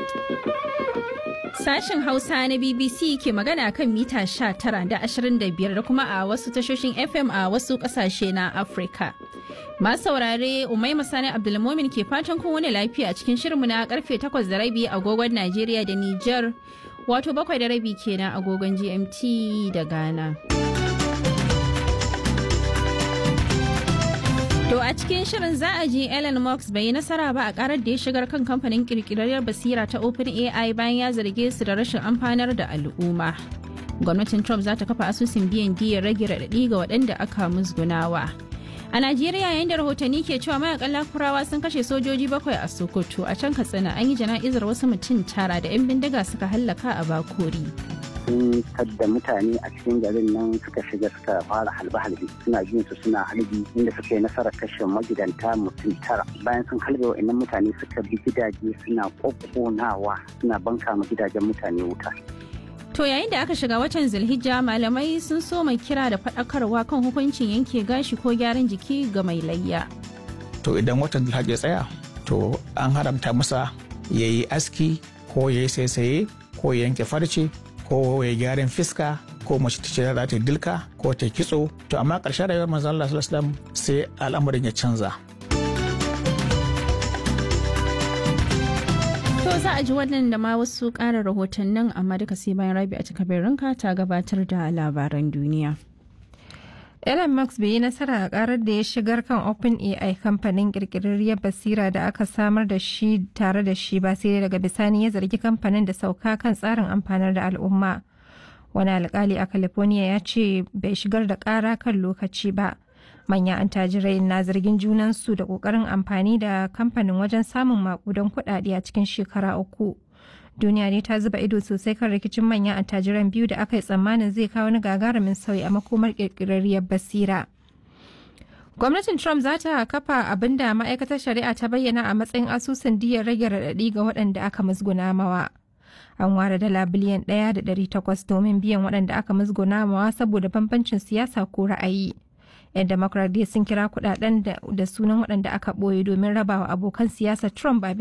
Sashen Hausa na BBC ke magana kan mita 19 da 25 da kuma a wasu tashoshin FM a wasu kasashe na Afirka. Masu saurare Umai Sani Abdulmomin ke fatan kun wani lafiya a cikin shirinmu na karfe 8 da rabi agogon Najeriya da Nijar wato bakwai da rabi kenan agogon GMT da Ghana. To a cikin shirin za a ji Elon Musk bai yi nasara ba a karar da ya shigar kan kamfanin kirkirarriyar basira ta OpenAI bayan ya zarge su da rashin amfanar da al'umma. Gwamnatin Trump za ta kafa asusun biyan diyar rage raɗaɗi ga waɗanda aka musgunawa. A Najeriya yayin da rahotanni ke cewa mayakan lakurawa sun kashe sojoji bakwai a Sokoto a can Katsina an yi jana'izar wasu mutum tara da 'yan bindiga suka hallaka a Bakori. sun tadda mutane a cikin garin nan suka shiga suka fara halbe-halbe suna jin su suna halbi inda suka yi nasarar kashe magidanta mutum tara bayan sun halbe wa'annan mutane suka bi gidaje suna kokkonawa suna banka ma gidajen mutane wuta To yayin da aka shiga watan Zulhijja malamai sun so mai kira da faɗakarwa kan hukuncin yanke gashi ko gyaran jiki ga mai layya. To idan watan Zulhijja tsaya to an haramta masa ya yi aski ko ya yi saisaye ko ya yanke farce ko ya gyaran fiska ko mace ta ce za ta dilka ko ta kitso to amma ƙarshen rayuwar manzon Allah sallallahu alaihi wasallam sai al'amarin ya canza To za a ji wannan da ma wasu ƙarin rahotannin amma duka sai bayan rabi a cikabirinka ta gabatar da labaran duniya. Elon Musk bai yi nasara a karar da ya shigar kan OpenAI kamfanin kirkirarriyar basira da aka samar da shi tare da shi ba sai daga bisani ya zargi kamfanin da sauka kan tsarin amfanar da al'umma. Wani alkali a California ya ce bai shigar da kara kan lokaci ba. Manyan antajirai na zargin junansu da kokarin amfani da kamfanin wajen samun makudan kuɗaɗe a cikin shekara uku. duniya ne ta zuba ido sosai kan rikicin manyan attajiran biyu da aka yi tsammanin zai kawo wani gagarumin sauyi a makomar kirkirarriyar basira gwamnatin trump za ta kafa abin da ma'aikatar shari'a ta bayyana a matsayin asusun diyar rage raɗaɗi ga waɗanda aka musguna mawa an ware dala biliyan ɗaya da ɗari takwas domin biyan waɗanda aka musguna mawa saboda bambancin siyasa ko ra'ayi yan democrat dai sun kira kuɗaɗen da sunan waɗanda aka ɓoye domin rabawa abokan siyasa trump ba